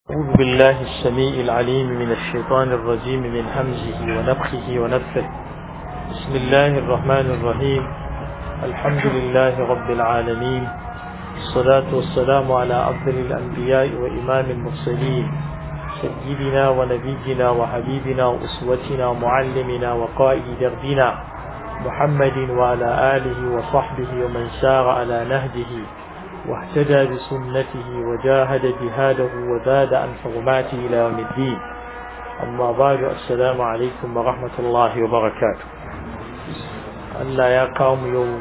أعوذ بالله السميع العليم من الشيطان الرجيم من همزه ونفخه ونفثه بسم الله الرحمن الرحيم الحمد لله رب العالمين الصلاة والسلام على أفضل الأنبياء وإمام المرسلين سيدنا ونبينا وحبيبنا وأسوتنا ومعلمنا وقائد دربنا محمد وعلى آله وصحبه ومن سار على نهجه واهتدى بسنته وجاهد جهاده وزاد عن حرماته إلى يوم الدين أما بعد السلام عليكم ورحمة الله وبركاته ألا يا قوم يوم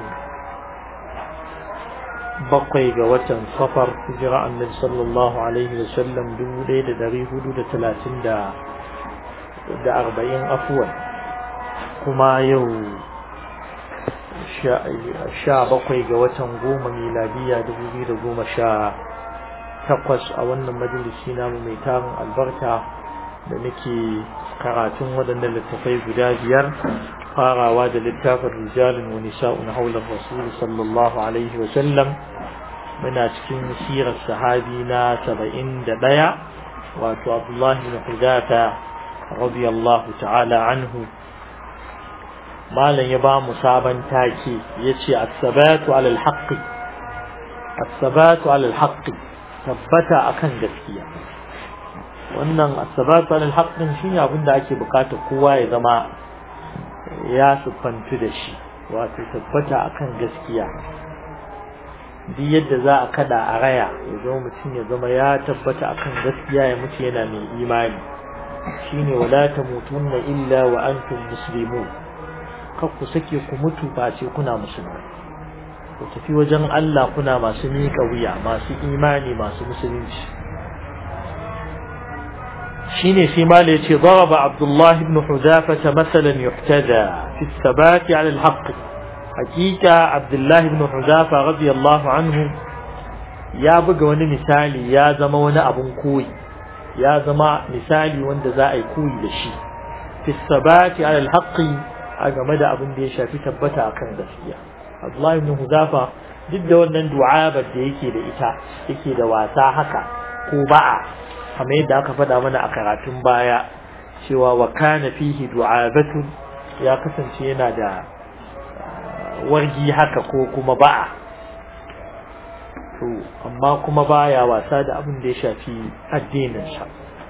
بقي وتن صفر هجرة النبي صلى الله عليه وسلم دولي دري حدود ثلاثين دا دا أربعين أفوا كما يوم sha bakwai ga watan goma miladiya dubu biyu da goma sha takwas a wannan majalisi namu mai tarin albarka da nake karatun waɗannan littafai guda biyar farawa da littafin rijalin wa nisa'un haular rasul sallallahu alaihi wa sallam muna cikin sirar sahabi na saba'in da ɗaya wato abdullahi bin hudafa radiyallahu ta'ala anhu malam ya ba mu sabon take ya ce asabatu alal haqqi asabatu alal haqqi tabbata akan gaskiya wannan asabatu alal haqqin shine abin da ake bukata kowa ya zama ya siffantu da shi wato tabbata akan gaskiya duk yadda za a kada a raya ya zama mutum ya zama ya tabbata akan gaskiya ya mutu yana mai imani shine wala tamutunna illa wa antum muslimun kar ku sake ku mutu ba ce kuna musulmai ku tafi wajen Allah kuna masu miƙa wuya masu imani masu musulunci shine sai mala yace daraba Abdullah ibn Hudafa masalan yuhtada fi thabati ala al-haqq hakika Abdullah ibn Hudafa radiyallahu anhu ya buga wani misali ya zama wani abun koyi ya zama misali wanda za a yi koyi da shi fi thabati ala al-haqq a game da abin da ya shafi tabbata akan gaskiya Abdullahi ibn Huzafa duk da wannan du'abar da yake da ita yake da wasa haka ko ba'a kamar yadda aka faɗa mana a karatun baya cewa wa kana fihi du'abatun ya kasance yana da wargi haka ko kuma ba'a to amma kuma baya wasa da abin da ya shafi addinin sa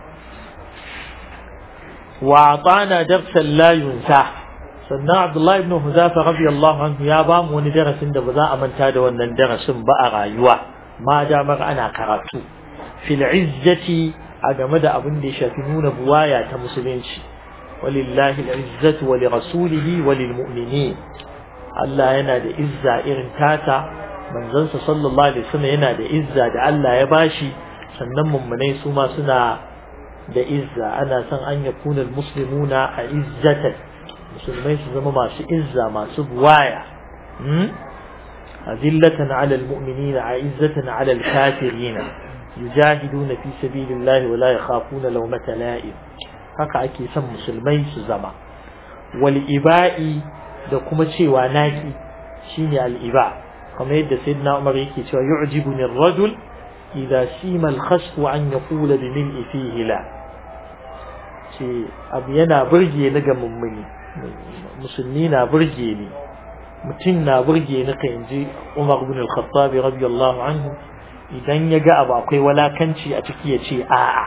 wa atana darsan la yunsa sannan Abdullahi ibn Huzafa radiyallahu anhu ya ba mu wani darasin da ba za a manta da wannan darasin ba a rayuwa ma damar ana karatu fil izzati a game da abin da ya shafi nuna buwaya ta musulunci walillahi al-izzatu wa lirasulihi wa lilmu'minin Allah yana da izza irin tata manzansa sallallahu alaihi wasallam yana da izza da Allah ya bashi sannan mummunai su ma suna da izza ana son an yakuna al-muslimuna a izzatan musulmai su zama masu izza masu buwaya azillatan ala almu'minina a'izzatan ala alkafirina yujahiduna fi sabilillahi wa la yakhafuna lawmata la'im haka ake son musulmai su zama wal iba'i da kuma cewa naki shine al iba kamar yadda sayyidina Umar yake cewa yu'jibuni ar-rajul idha sima al-khasf an yaqula bi mil'i fihi la ce abu yana burge ni ga mummuni musulmi na burge ni mutum na burge ni ka inji Umar ibn al-Khattab radiyallahu anhu idan ya ga abu akwai walakanci a ciki ya ce a'a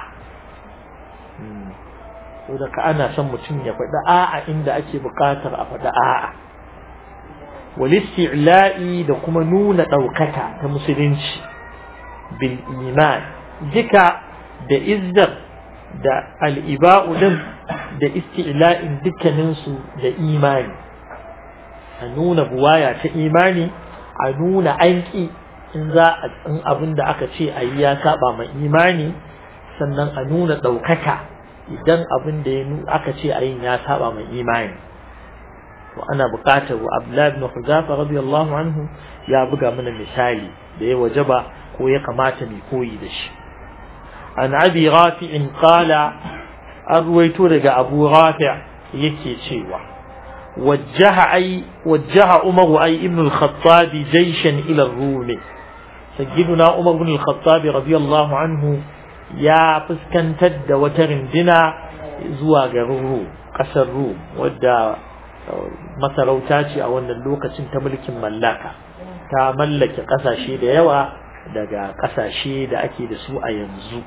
saboda ka ana son mutum ya faɗi a'a inda ake buƙatar a faɗi a'a walisti'la'i da kuma nuna ɗaukaka ta musulunci bil iman duka da izzar da al'iba'u din da isti'la'in dukkaninsu da imani a nuna buwaya ta imani a nuna anki in za a in abin da aka ce a yi ya saba ma imani sannan a nuna ɗaukaka idan abin da aka ce a yi ya saba ma imani to ana buƙatar wa Abdullahi ibn Huzafa radiyallahu anhu ya buga mana misali da ya wajaba ko ya kamata mu koyi da shi an abi rafi'in qala an ruwaito daga abu rafi' yake cewa wajjaha ai wajjaha umar ai ibn al-khattab jayshan ila ar-rum sayyiduna umar ibn al-khattab radiyallahu anhu ya fuskantar da wata rindina zuwa garin ru ƙasar ru wadda masarauta ce a wannan lokacin ta mulkin mallaka ta mallake ƙasashe da yawa daga ƙasashe da ake da su a yanzu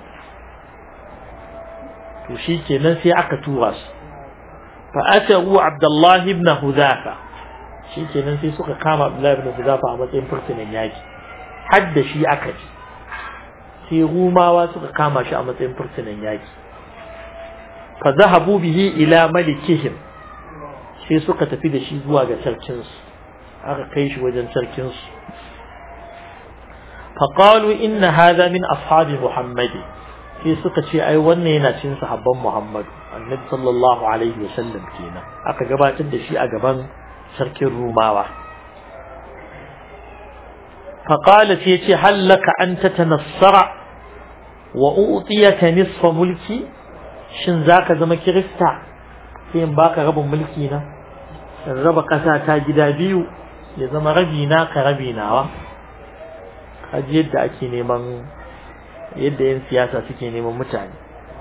to shi kenan sai aka tura su fa'atahu abdullahi ibn huzafa shi kenan sai suka kama abdullahi ibn huzafa a matsayin fursunan yaki har da shi aka ji sai rumawa suka kama shi a matsayin fursunan yaki fa zahabu bihi ila malikihim sai suka tafi da shi zuwa ga sarkinsu aka kai shi wajen sarkinsu فقالوا إن هذا من أصحاب محمد sai suka ce ai wannan yana cin sahabban Muhammad annabi sallallahu alaihi wasallam kenan aka gabatar da shi a gaban sarkin Rumawa faqala sai ce hallaka an tatanassara wa utiyaka nisfa mulki shin zaka zama kirista sai in baka rabin mulki na in raba kasa ta gida biyu ya zama rabi na ka rabi nawa kaji yadda ake neman yadda yan siyasa suke neman mutane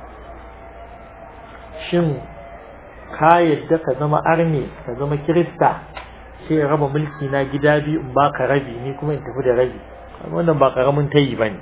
shin ka yadda ka zama arne ka zama kirista sai raba mulki na gida biyu in baka rabi ni kuma in tafi da rabi wannan ba karamin tayi bane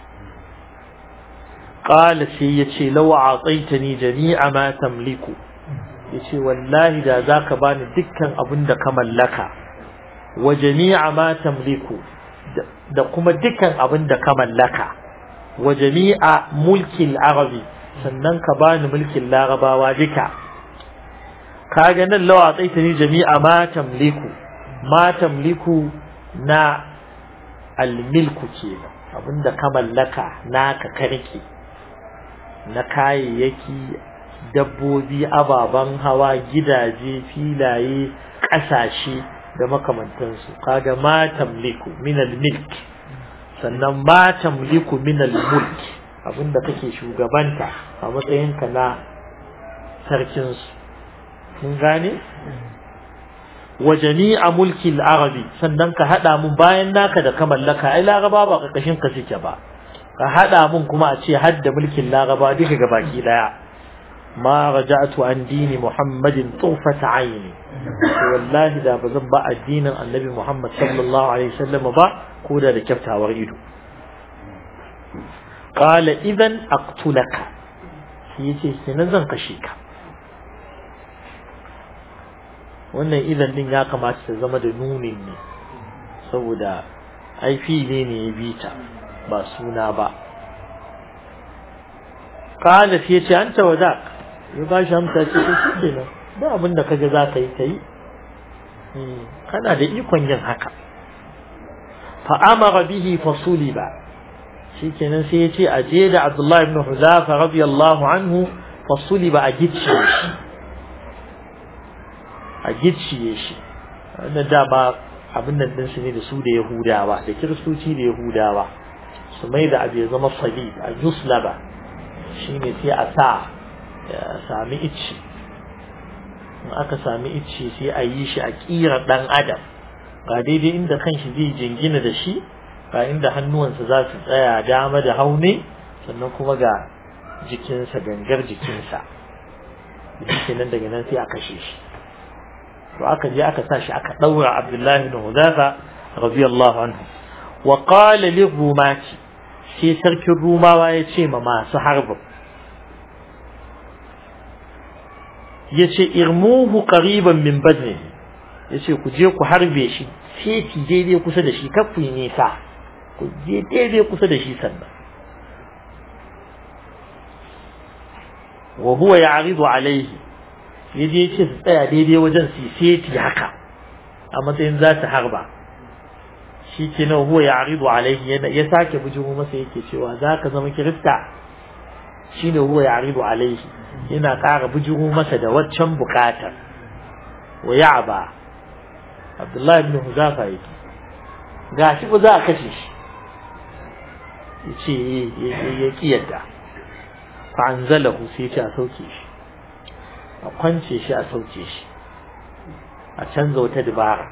qala sai yace law a'taytani jami'a ma tamliku yace wallahi da zaka bani dukkan abin da ka mallaka wa jami'a ma tamliku da kuma dukkan abin da ka mallaka wa jami'a mulkin arabi sannan ka bani mulkin larabawa duka kaga nan lawa tsaitani jami'a ma tamliku ma tamliku na almilku kenan abinda ka mallaka naka karki na kayayyaki dabbobi ababen hawa gidaje filaye ƙasashe da makamantansu kaga ma tamliku min almilk sannan ma tamliku min almulk abinda kake shugabanta a matsayinka na sarkin su mun gane wa jami'a mulki al-arabi sannan ka hada mun bayan naka da ka mallaka ai laraba ba kakashin ka suke ba ka hada mun kuma a ce hadda mulkin laraba duka gabaki daya ma raja'tu an dini muhammadin tufata aini wallahi da bazan ba addinin annabi muhammad sallallahu alaihi wasallam ba ko da da kyaftawar ido qala idan aqtulaka shi yace kenan zan kashe ka wannan idan din ya kamata ta zama da nunin ne saboda ai fili ne ya bita ba suna ba qala fi yace anta wadak ya ba shi amsa ce to shi kenan ba abin da kaga za ka yi kai kana da ikon yin haka fa amara bihi fa suliba shikenan sai yace a je da Abdullah ibn Huzafa radiyallahu anhu fa suliba a gicciye shi a gicciye shi wannan dama abin nan din su ne da su da Yahudawa da Kiristoci da Yahudawa su mai da abu ya zama salib a yuslaba shine sai a sa sami icci in aka sami icci sai a yi shi a kira dan adam ga daidai inda kanshi zai jingina da shi ga inda hannuwansa za su tsaya dama da haune sannan kuma ga jikinsa gangar jikinsa shi nan daga nan sai a kashe shi to aka je aka sa shi aka daura Abdullahi bin Hudafa radiyallahu anhu wa qala li rumati sai sarkin rumawa ya ce ma masu harbin yace irmuhu qariban min badri yace ku je ku harbe shi seti daidai kusa da shi kar ku yi nisa ku je daidai kusa da shi sannan wa huwa ya'ridu alayhi yaje yace su tsaya daidai wajen su seti haka a matsayin za su harba shi ke nan huwa ya'ridu alayhi ya sake bujuru masa yake cewa zaka zama kirista shine huwa ya'ridu alayhi yana ƙara bujuru masa da waccan buƙatar wa ya'ba Abdullahi ibn Huzafa yake gashi ba za a kashe shi yace ya kiyarda fa anzalahu sai ya a sauke shi a kwance shi a sauke shi a canza wata dabara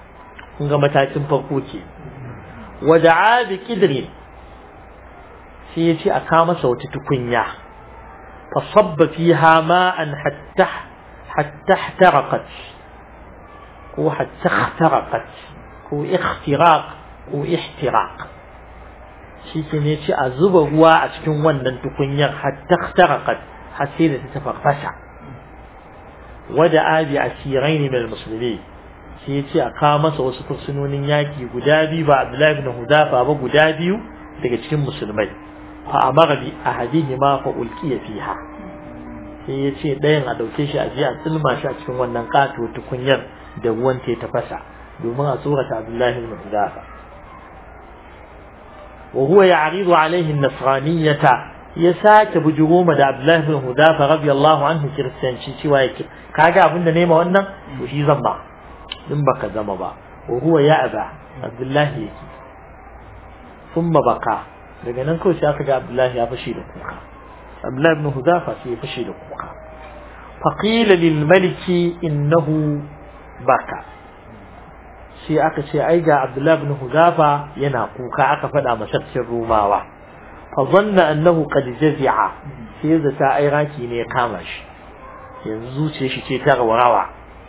kun ga matakin farko ke wada'a bi kidrin sai ya ce a kawo masa wata tukunya fa sabba fiha ma'an hatta hatta ihtaraqat ko hatta ihtaraqat ko ikhtiraq ko ihtiraq shi ke ne ce a zuba ruwa a cikin wannan tukunyar hatta ihtaraqat har sai da ta tafasa wada abi asirai ne mai musulmi sai ya ce a kawo masa wasu fursunonin yaƙi guda biyu ba abdullahi ibn hudafa ba guda biyu daga cikin musulmai fa amara bi ahadihi ma fa ulqiya fiha sai ya ce ɗayan a ɗauke shi a je a tsilma shi a cikin wannan ƙatuwar tukunyar da ruwan ta tafasa domin a tsorata abdullahi ibn hudafa wa huwa ya'ridu alaihi an-nasraniyata ya sake bujuro ma da abdullahi ibn hudafa radiyallahu anhu kiristanci cewa yake kaga abinda nema wannan to shi zan ba in baka zama ba wa huwa ya'ba abdullahi yake thumma baka daga nan kawai sai aka ga abdullahi ya fashi da kuka abdullahi ibn hudafa sai ya fashi da kuka faqila lil maliki innahu baka sai aka ce ai ga abdullahi ibn hudafa yana kuka aka faɗa masa cikin rumawa fa zanna annahu qad jazi'a sai zata ai raki ne ya kama shi yanzu zuciyar shi ce ta rawa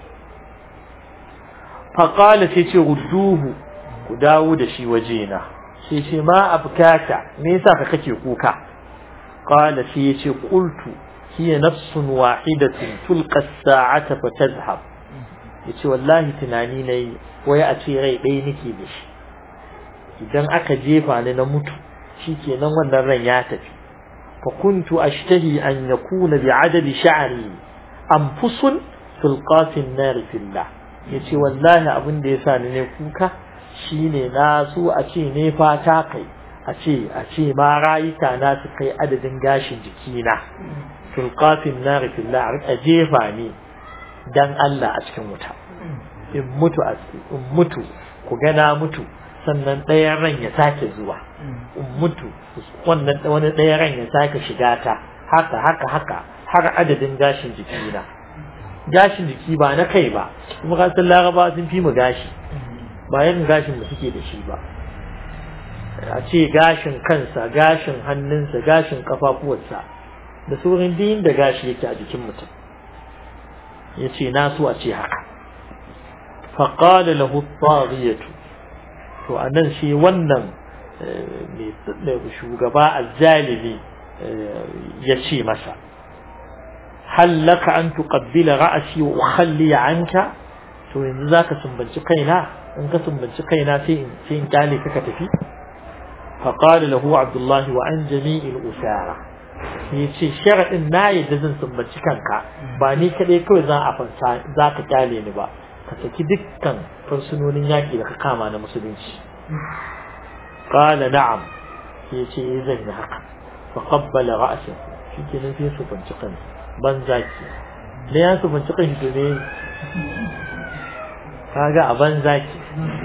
faƙala sai ce rudduhu ku dawo da shi wajena sai ce ma abkaka me yasa ka kake kuka qala sai ya ce qultu hiya nafsun wahidatun tulqa as-sa'ata fa tadhhab yace wallahi tunani nayi wai a ce rai ɗaya nake da shi idan aka jefa ni na mutu shikenan wannan ran ya tafi fa kuntu ashtahi an yakuna bi'adadi sha'ri anfusun tulqa fi an-nar fillah ya ce wallahi abin da ya sa ni ne kuka shine na so a ce ne fata kai a ce a ce ma rayuka na su kai adadin gashin jikina tulqafin nar fillah a jefa ni dan Allah a cikin wuta in mutu a in mutu ku ga na mutu sannan ɗayan ran ya sake zuwa in mutu wannan wani ɗayan ran ya sake shiga ta haka haka haka har adadin gashin jikina gashin jiki ba na kai ba kuma ka san laraba sun fi mu gashi ba yin gashin da suke da shi ba a ce gashin kansa gashin hannunsa gashin kafafuwarsa da sauran din da gashi yake a jikin mutum ya ce na so a ce haka faƙada lahu tsariyatu to a nan shi wannan mai shugaba azzalimi ya ce masa هل لك أن تقبل رأسي وأخلي عنك to yanzu zaka sumbanci kaina in ka sumbanci kaina sai in sai in kyale ka tafi fa qala lahu abdullahi wa an jami'il usara yace sharadin na yadda zan sumbanci kanka ba ni kadai kawai za a fansa za ka kyale ni ba ka saki dukkan fursunonin yaki da ka kama na musulunci qala na'am yace eh zan yi haka fa qabbala ra'sahu shikenan sai su fanci kansa banza ke da ya su binci kan shi ne kaga a banza ke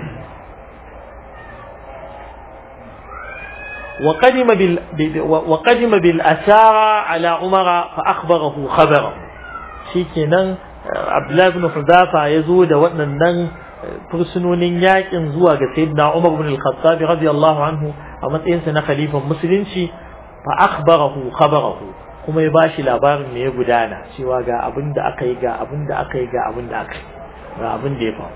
وقدم بال وقدم بالأسارى على عمر فأخبره خبره شيكنا عبد الله بن حذافة يزود وأنن fursunonin yakin zuwa ga sayyidina Umar ibn al-Khattab radiyallahu anhu a matsayin sa na khalifan musulunci fa akhbarahu khabarahu kuma ya bashi labarin me ya gudana cewa ga abin da aka yi ga abin da aka yi ga abin da aka yi ga abin da ya faru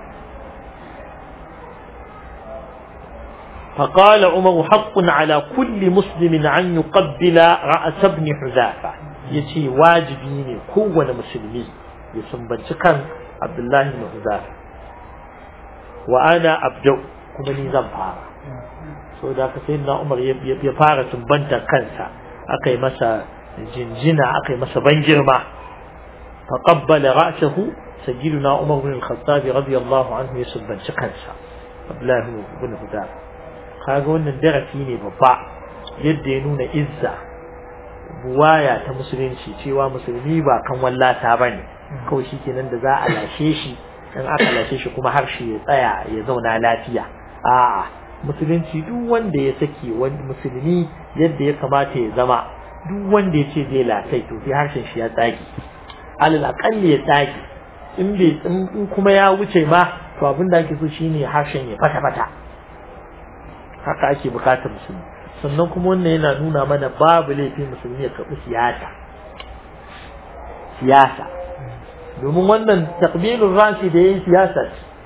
فقال عمر حق على كل مسلم أن يقبل رأس ابن حذافة يتي واجبيني كون مسلمي يسنبنش كان عبد الله بن حذافة وأنا أبدأ كما نظام فارا so da ka sai na Umar ya fara sumbanta kansa aka yi masa jinjina aka yi masa ban girma faqabbala ra'sahu sayyiduna Umar bin al-Khattab radiyallahu anhu ya subbanci kansa Abdullah bin Hudar kaga wannan darasi ne babba yadda ya nuna izza buwaya ta musulunci cewa musulmi ba kan wallata bane kawai shikenan da za a lashe shi in aka lashe shi kuma harshe ya tsaya ya zauna lafiya a'a musulunci duk wanda ya saki wani musulmi yadda ya kamata ya zama duk wanda ya ce zai latai to sai harshen shi ya tsage alal aqalli ya tsage in bai in kuma ya wuce ma to abin da ake so shine harshen ya fata fata haka ake bukatar musulmi sannan kuma wannan yana nuna mana babu laifi musulmi ya karɓi siyasa siyasa domin wannan takbilun rashi da yin siyasa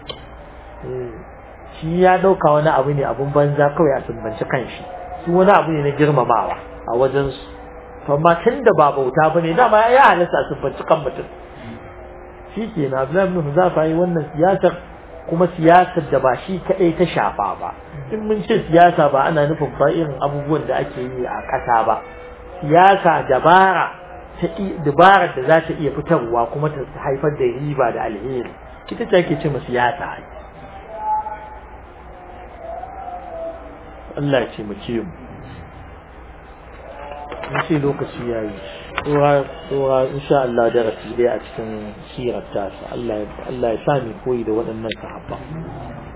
shi ya ɗauka wani abu ne abun banza kawai a sumbanci kanshi su wani abu ne na girmamawa a wajensu amma tun da ba bauta ba ne dama ya halasta a sumbanci kan mutum shi ke na Abdullahi ibn Huzafa yi wannan siyasar kuma siyasar da ba shi kaɗai ta shafa ba in mun ce siyasa ba ana nufin ba irin abubuwan da ake yi a ƙasa ba siyasa dabara ta dabarar da za ta iya fitarwa kuma ta haifar da riba da alheri ita ce ake ce ma siyasa Allah ya ce mu ce mu in ce lokaci ya yi tsoha insha Allah darasi dai a cikin sirar tasa Allah ya sami koyi da waɗannan sahabba